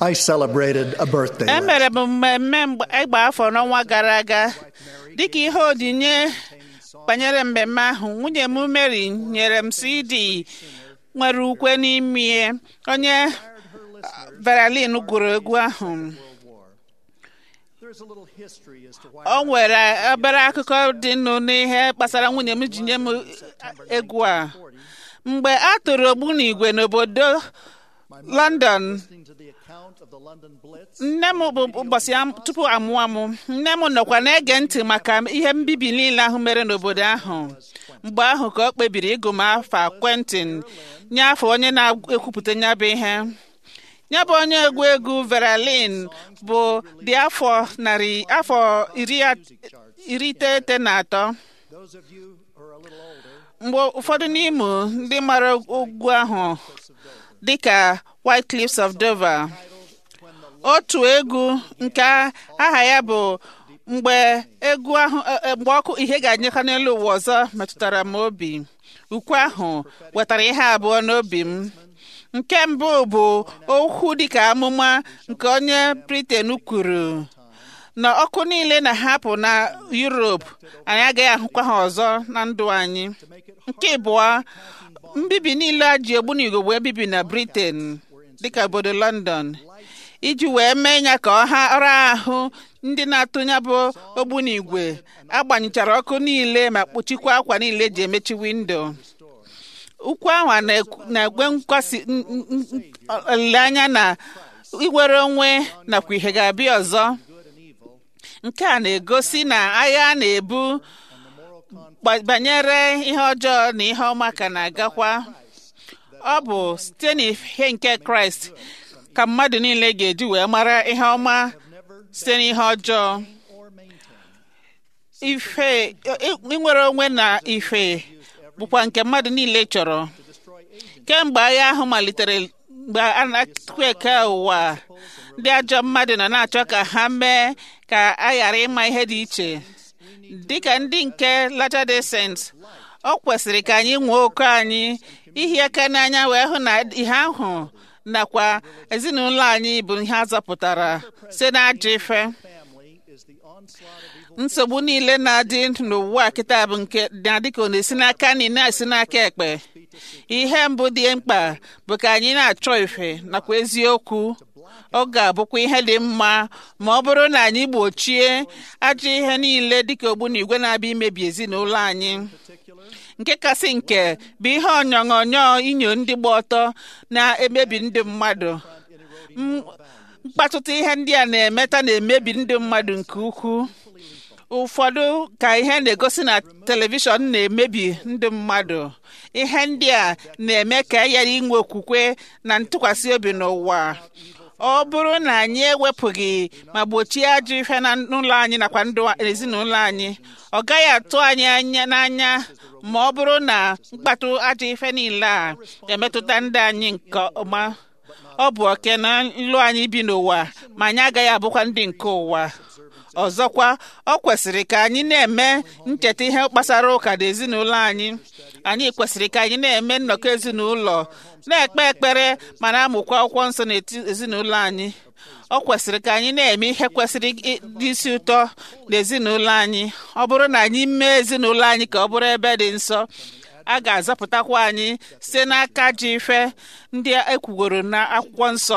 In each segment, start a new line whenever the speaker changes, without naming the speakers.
I celebrated a birthday. last
emere m mmemme mgbe- ịgba afọ n'ọnwa gara aga dịka ihe onyinye banyere mmemme ahụ nwunye m Mary nyere m CD nwere ukwe n'ime onye Berlin gụrụ egwu ahụ
There's a little history as to why
o nwere obere akụkọ dị nụ n'ihe gbasara nwunye m ji nye m egwu a mgbe a tụrụ ogbunigwe n'obodo London
listening to the account of the London Blitz.
nne m bụ ụbọchị am- tupu amụọ m nne m nọkwa na-ege ntị maka ihe mbibi niile ahụ mere n'obodo ahụ mgbe ahụ ka ọ kpebiri ịgụ m afa Quentin nye afọ onye na-ekwupụta ya bụ ihe ya bụ onye egwu egwu Veralin bụ dị afọ narị afọ iri at- iri iteghete na atọ
Those of you who are a little older,
mgbe ụfọdụ n'ime ndị mara egwu ahụ dịka White Cliffs of Dover otu egwu nke aha ya bụ mgbe egwu ahụ e- e- mgbe ọkụ ihe ga-anyeka n'elu ụwa ọzọ metụtara m obi ukwe ahụ wetara ihe abụọ n'obi m nke mbụ bụ okwu dịka amụma nke onye Britain kwuru na ọkụ niile na-ahapụ na Europe anyị agaghị ahụkwa ha ọzọ na ndụ anyị nke abụọ mbibi niile a ji ogbunigwe wee bibi na Britain dịka obodo London iji wee mee ya ka ọha ọra ahụ ndị na-atụnya bụ ogbunigwe agbanyechara ọkụ niile ma kpuchikwa akwa niile eji emechi windo ukwu ahụ a na-ekwu- na-egwe nkwasị n- n- n- olileanya na iwere onwe nakwa ihe ga-abịa ọzọ nke a na-egosi na agha a na-ebu gba- banyere ihe ọjọọ na ihe ọma ka na-agakwa ọ bụ site n'ihe nke kraịst ka mmadụ niile ga-eji wee mara ihe ọma site n'ihe ọjọọ ife i- inwere onwe na ife bụkwa nke mmadụ niile chọrọ kemgbe agha ahụ malitere mgbe a na-atụ eke ụwa ndị ajọ mmadụ nọ na-achọ ka ha mee ka a ghara ịma ihe dị iche dịka ndị nke Latter-day Saints ọ kwesịrị ka anyị nwee oke anyị ihi aka n'anya wee hụ na ihe ahụ nakwa ezinụlọ anyị bụ ihe a zọpụtara site n'ajọ ife
family is the onslaught of evil.
nsogbu niile na-adị n'ụwa kịta bụ nke na-adị ka ọ na-esi n'aka nri na-esi n'aka ekpe ihe mbụ dị mkpa bụ ka anyị na-achọ ife nakwa eziokwu ọ ga-abụkwa ihe dị mma ma ọ bụrụ na anyị gbochie ajọ ihe niile dịka ogbunigwe na-abịa imebi ezinụlọ anyị nke kasị nke bụ ihe onyonyo inyo ndị gba ọtọ na-emebi ndị mmadụ M- mkpatụta ihe ndị a na-emeta na-emebi ndị mmadụ nke ukwuu ụfọdụ ka ihe na-egosi na telivishọn na-emebi ndị mmadụ ihe ndị a na-eme ka e ghara inwe okwukwe na ntụkwasị obi n'ụwa ọ bụrụ na anyị ewepụghị ma gbochie ajọ ife na n'ụlọ anyị nakwa ndụ ezinụlọ anyị ọ gaghị atụ anyị anya n'anya ma ọ bụrụ na mkpatụ ajọ ife niile a ga-emetụta ndị anyị nke ọma ọ bụ oke na nlụ anyị bi n'ụwa ma anyị agaghị abụkwa ndị nke ụwa ọzọkwa ọ kwesịrị ka anyị na-eme ncheta ihe gbasara ụka na ezinụlọ anyị anyị kwesịrị ka anyị na-eme nnọkọ ezinụlọ na-ekpe ekpere ma na-amụkwa akwụkwọ nsọ n'ezinụlọ anyị ọ kwesịrị ka anyị na-eme ihe kwesịrị dị isi ụtọ n'ezinụlọ anyị ọ bụrụ na anyị mee ezinụlọ anyị ka ọ bụrụ ebe dị nsọ a ga-azọpụtakwa anyị site n'aka ji ife ndị ekwugoro na akwụkwọ nsọ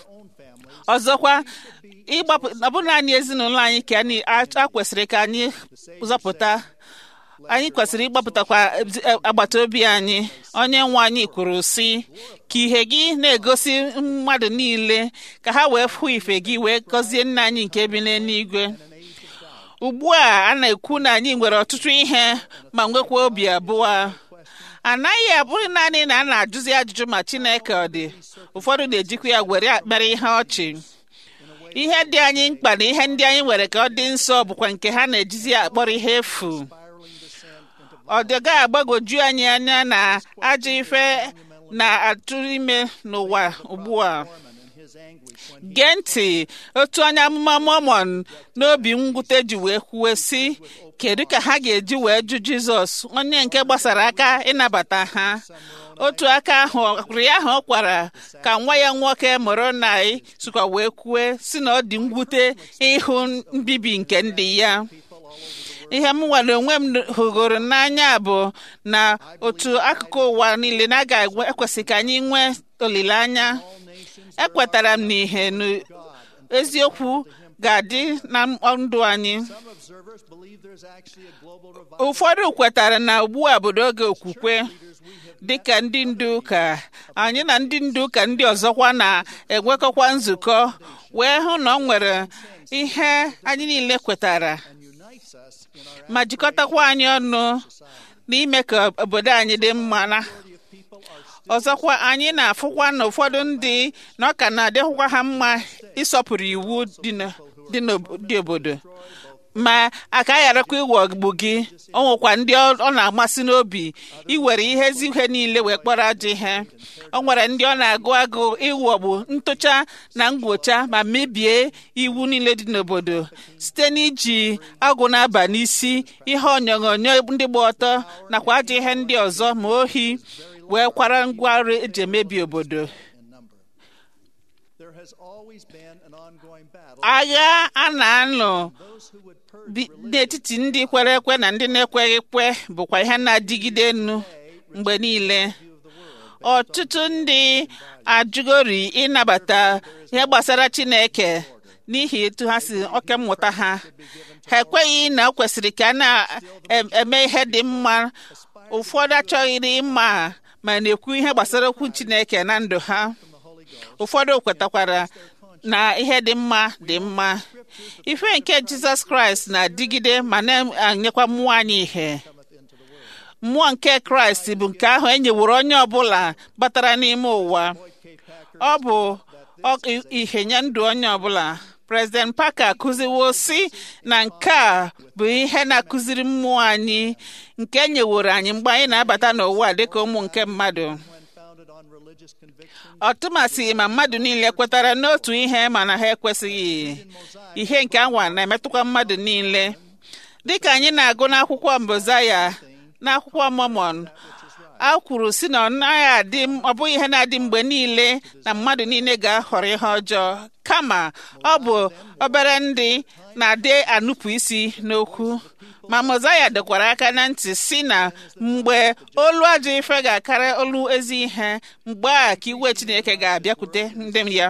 ọzọkwa ịgbapụ ọ bụrụ naanị ezinụlọ anyị ka anyị a kwesịrị ka anyị zọpụta anyị kwesịrị ịgbapụtakwa ezi- agbata obi anyị onye nwe anyị kwuru sị ka ihe gị na-egosi mmadụ niile ka ha wee fụ ife gị wee gọzie nna anyị nke bi n'eluigwe ugbu a a na-ekwu na anyị nwere ọtụtụ ihe ma nwekwa obi abụọ anaghị abụrụ naanị na a na-ajụzi ajụjụ ma Chineke ọ dị ụfọdụ na-ejikwa ya were mere ihe ọchị ihe dị anyị mkpa na ihe ndị anyị nwere ka ọ dị nsọ bụkwa nke ha na-ejizi akpọrọ ihe efu ọ dịga agbagoju anyị anya na ajọ ife na-atụ ime n'ụwa ugbu a
and his his anguish when he
gee ntị otu onye amụma mọmọn n'obi mwute ji wee kwuwe sị kedu ka ha ga-eji wee jụ jizọs onye nke gbasara aka ịnabata ha otu aka ahụ ọkụrụ ya ahụ ọ kwara ka nwa ya nwoke mụrụ nai sikwa wee kwue si na ọ dị mwute ịhụ mbibi nke ndị ya ihe m nwere onwe m hụgoro n'anya bụ na otu akụkụ ụwa niile na aga ekwesị ka anyị nwee olileanya ekwetara m n'ihe na eziokwu ga-adị na ndụ anyị
Some observers believe there's actually a global revival.
ụfọdụ kwetara na ugbu a bụ oge okwukwe dịka ndị ndu ụka anyị na ndị ndu ụka ndị ọzọkwa na-enwekọkwa nzukọ wee hụ na ọ nwere ihe anyị niile kwetara
and unites us in our
ma jikọtakwa anyị ọnụ n'ime ka obodo anyị dị mma na
majority of people are
ọzọkwa anyị na-afụkwa na ụfọdụ ndị na ọ ka na-adịghịkwa ha mma ịsọpụrụ iwu dị na- dị n'obodo obodo ma aka gharakwa iwọgbu gị o nwekwa ndị ọ ọ na-amasị n'obi iwere ihe ezi ihe niile wee kpọrọ ajọ ihe o nwere ndị ọ na-agụ agụ ịwọgbu ntụcha na ngwocha ma mebie iwu niile dị n'obodo site n'iji agụ na-aba n'isi ihe onyonyo ndị gba ọtọ nakwa ajọ ihe ndị ọzọ ma ohi wee kwara ngwa ọrụ eji emebi obodo
in number. There has always been an ongoing battle.
agha a na-anụ
Those who would purge
bi- n'etiti ndị kwere ekwe na ndị na-ekweghị ekwe bụkwa ihe na-adịgide enu mgbe niile ọtụtụ ndị ajụgori ịnabata ihe gbasara Chineke n'ihi etu ha si oke mmụta ha ha ekweghị na o kwesịrị ka a na-eme ihe dị mma ụfọdụ achọghịrị ịma ma na-ekwu ihe gbasara okwu Chineke na ndụ ha ụfọdụ kwetakwara na ihe dị mma dị mma ife nke Jizọs Kraịst na-adịgide ma na-anyekwa mmụọ anyị ihe mmụọ nke Kraịst bụ nke ahụ e nyeworo onye ọbụla batara n'ime ụwa ọ bụ ọ- ihe nye ndụ onye ọbụla President Parker akụziwo si na nke a bụ ihe na-akụziri mmụọ anyị nke e nyeworo anyị mgbe anyị na-abata n'ụwa dịka ụmụ nke mmadụ
when founded on religious conviction.
ọtụmasị ma mmadụ niile kwetara n'otu ihe mana ha ekwesịghị ihe nke anwa na-emetụkwa mmadụ niile dịka anyị na-agụ n'akwụkwọ mbozaya n'akwụkwọ Mormon a kwuru si na ọ naghị adị ọ bụghị ihe na-adị mgbe niile na mmadụ niile ga-ahọrọ ihe ọjọọ kama ọ bụ obere ndị na-adị anụpụ isi n'okwu ma mozaya dọkwara aka na ntị si na mgbe olu ajọ ife ga-akara olu ezi ihe mgbe a ka iwe chineke ga-abịakwute ndị ya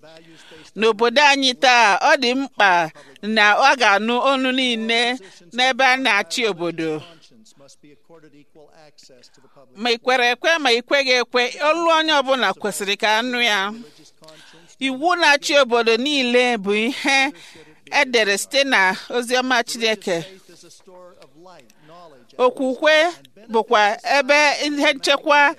n'obodo anyị taa ọ dị mkpa na ọ ga-anụ olu niile n'ebe a na-achị obodo
Conscience must be accorded equal access to the public.
ma ị kwere ekwe ma ị kweghị ekwe olu onye ọbụla kwesịrị ka anụ ya
Religious conscience
iwu na-achị obodo niile bụ ihe edere site na oziọma Chineke
faith is a store of light, knowledge, and
okwukwe bụkwa ebe ihe nchekwa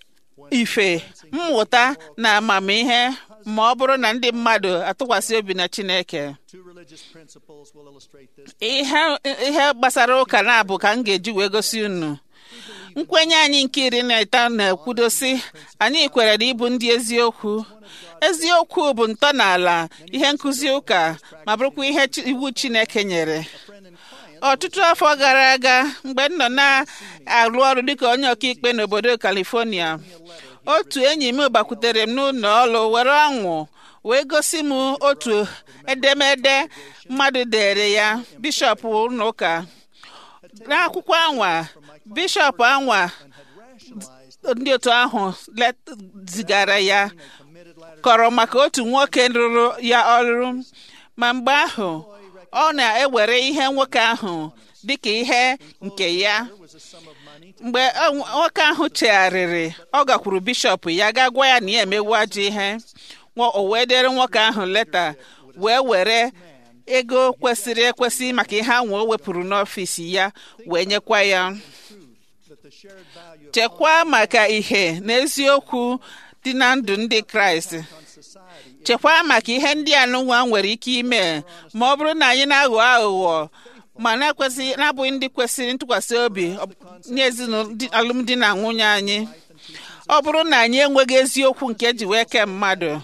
ife mmụta na amamihe ma ọ bụrụ na ndị mmadụ atụkwasị obi na Chineke
two religious principles will illustrate this.
ihe ihe gbasara ụka na-abụ ka m ga-eji wee gosi unu nkwenye anyị nke iri na ịtọ na-ekwudosi anyị kwere na ịbụ ndị eziokwu eziokwu bụ ntọala ihe nkụzi ụka ma bụrụkwa ihe Chi- iwu Chineke nyere
Friend and client
ọtụtụ afọ gara aga mgbe m nọ na-arụ ọrụ dịka onye ọkaikpe n'obodo California otu enyi m gbakwutere m n'ụlọ ọrụ were ọṅụ wee gosi m otu edemede mmadụ dere ya bishọp ụlọ ụka n'akwụkwọ anwa bishọp anwa
rationalized
ndị otu ahụ let- zigara ya
committed latter
kọrọ maka otu nwoke rụrụ ya ọrụ ma mgbe ahụ ọ na-ewere ihe nwoke ahụ dịka ihe nke ya
was a sum of money to
mgbe ọ- nwoke ahụ chegharịrị ọ gakwuru bishọp ya ga gwa ya na ya emewu ajọ ihe Nwa- o wee dere nwoke ahụ leta wee were ego kwesịrị ekwesị maka ihe ahụ o wepụrụ n'ọfịs ya wee nyekwa ya
that the shared value of
chekwaa maka ihe na eziokwu dị na ndụ ndị kraịst
on society
chekwaa maka ihe ndị anụnwa nwere ike ime ma ọ bụrụ na anyị na-aghọ aghụghọ ma na-ekwesị na-abụghị ndị kwesịrị ntụkwasị obi ọ- nye ezinụlọ di- alụmdi na nwunye anyị ọ bụrụ na anyị enweghị eziokwu nke ji wee kee mmadụ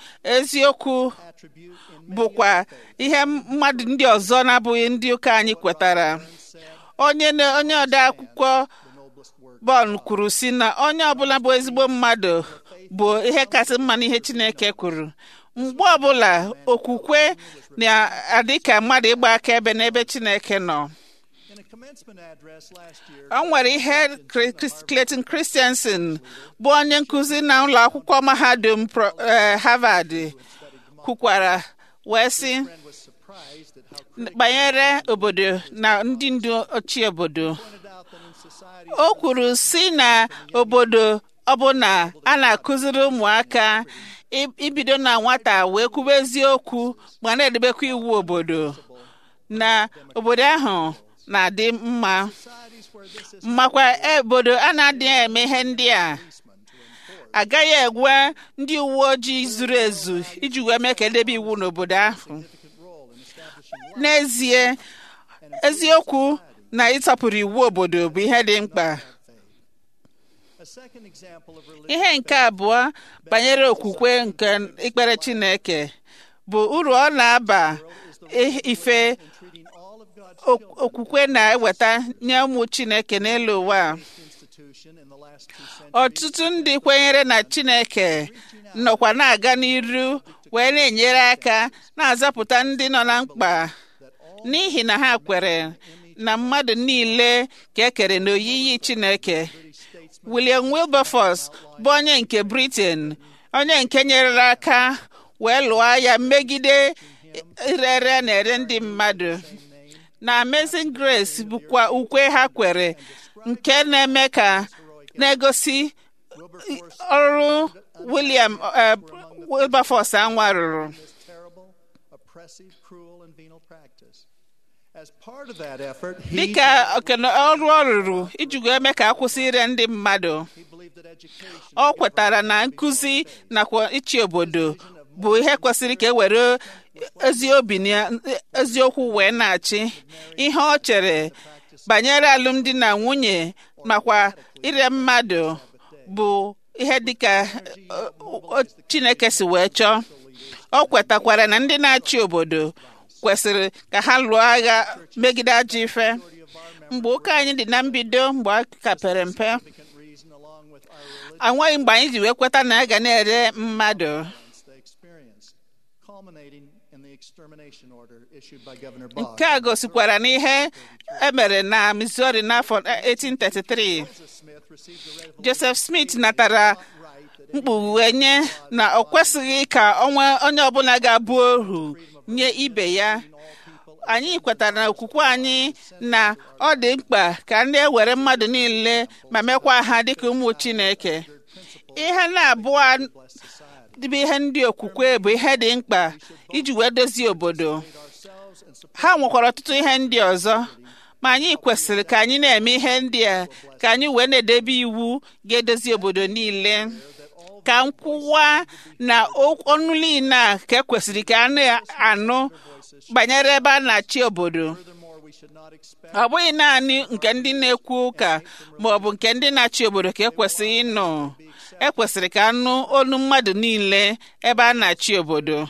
eziokwu
attribute in many
bụkwa ihe mmadụ ndị ọzọ na-abụghị ndị ụka anyị kwetara
said
onye na- onye ode akwụkwọ
the noblest work.
Bọl kwuru si na onye ọbụla bụ ezigbo mmadụ bụ ihe kasị mma n'ihe Chineke kwuru mgbe ọbụla okwukwe na-adị ka mmadụ ịgba akaebe n'ebe Chineke nọ
In a commencement address last year,
o nwere ihe Cre- Chris- Clayton Christensen bụ onye nkụzi na ụlọ akwụkwọ mahadum Pro- eh, Harvard kwukwara wee sị
friend was surprised at how critics
banyere obodo na ndị ndu ochie obodo
pointed out that in society
o kwuru si na obodo ọbụla a na-akụziri ụmụaka i- ibido na nwata wee kwuba eziokwu ma na-edebekwa iwu obodo na obodo ahụ na-adị mma
societies where this is
makwa obodo a na-adịghị eme ihe ndị a
policemen to enforce
agaghị egwe ndị uwe ojii zuru ezu iji wee mee ka edebe iwu n'obodo ahụ
significant role in establishing law
n'ezie eziokwu na ịtọpụrụ iwu obodo bụ ihe dị mkpa
and faith. A second example of religious
ihe nke abụọ banyere okwukwe nke ikpere Chineke bụ uru ọ na-aba i- ife
in treating all of God's
ok-
children
okwukwe na-eweta nye ụmụ Chineke n'elu ụwa a.
institution in the last two centuries
ọtụtụ ndị kwenyere na Chineke nọkwa na-aga n'iru wee na-enyere aka na-azapụta ndị nọ na mkpa n'ihi na ha kwere na mmadụ niile ka e kere n'oyiyi Chineke
British statesmen
William Wilberforce bụ onye nke Britain onye nke nyere aka wee lụọ agha megide irere na ere ndị mmadụ na Amazing Grace bụkwa ukwe ha kwere nke na-eme ka na-egosi ọrụ William eh, Wilberforce anwa rụrụ
this terrible, oppressive, cruel, and venal practice. As part of that effort, he,
dịka okene ọrụ ọ rụrụ iji wee mee ka akwụsị ire ndị mmadụ
he believed that education
ọ kwetara na nkụzi nakwa ịchị obodo bụ ihe kwesịrị ka e were ezi obi na eziokwu wee na-achị ihe ọ chere banyere alụmdi na nwunye makwa ire mmadụ bụ ihe dịka ọ- ọ- Chineke si wee chọọ ọ kwetakwara na ndị na-achị obodo kwesịrị ka ha lụọ agha megide ajọ ife mgbe ụka anyị dị na mbido mgbe a ka pere mpe
significant reason, along with our religion,
anweghị mgbe anyị ji wee kweta na a ga na-ere mmadụ
they experienced, culminating in the extermination order issued by Governor Boggs.
nke a gosikwara n'ihe emere na Missouri n'afọ 1833
Joseph Smith received the revelation
Joseph Smith natara
right that
mkpughe nye na ọ kwesịghị ka onwe onye ọbụla ga-abụ ohu nye ibe ya anyị kwetara na okwukwe anyị na ọ dị mkpa ka ndị ewere mmadụ niile ma mekwa ha dịka ụmụ Chineke ihe na-abụọ dịbụ ihe ndị okwukwe bụ ihe dị mkpa iji wee dozie obodo
ourselves and support
ha nwekwara ọtụtụ ihe ndị ọzọ ma anyị kwesịrị ka anyị na-eme ihe ndị a ka anyị wee na-edebe iwu ga-edozi obodo niile ka nkwụwa na o- ọnụ niile a ka ekwesịrị ka a na-anụ banyere ebe a na-achị obodo
furthermore we should not expect
ọ bụghị naanị nke ndị na-ekwu ụka ma ọ bụ nke ndị na-achị obodo ka ekwesịghị ịnụ ekwesịrị ka anụ olu mmadụ niile ebe a na-achị obodo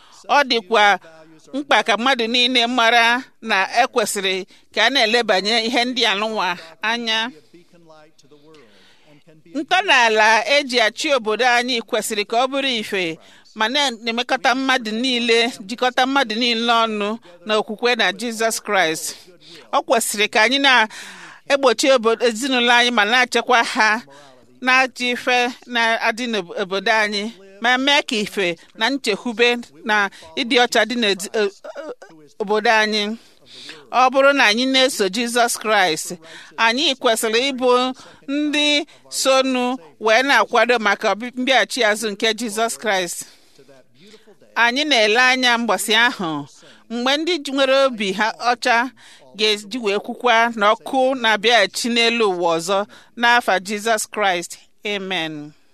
ọ dịkwa mkpa ka mmadụ niile mara na ekwesịrị ka a na-elebanye ihe ndị anụnwa anya
be a beacon light to the world and can be
ntọala eji achị obodo anyị kwesịrị ka ọ bụrụ ife ma na-emekọta mmadụ niile jikọta mmadụ niile ọnụ na okwukwe na Jizọs Kraịst ọ kwesịrị ka anyị na-egbochi obodo ezinụlọ anyị ma na-achekwa ha na-ajọ ife na-adị n'obodo anyị ma mee ka ife na nchekwube na ịdị ọcha dị n'obodo anyị ọ bụrụ na anyị na-eso Jizọs Kraịst anyị kwesịrị ịbụ ndị sonu wee na-akwado maka mbịaghachi azụ nke Jizọs Kraịst anyị na-ele anya mgbasị ahụ mgbe ndị nwere obi ha ọcha ga-eji wee kwukwa na ọkụ na-abịaghachi n'elu ụwa ọzọ n'afa Jizọs Kraịst amen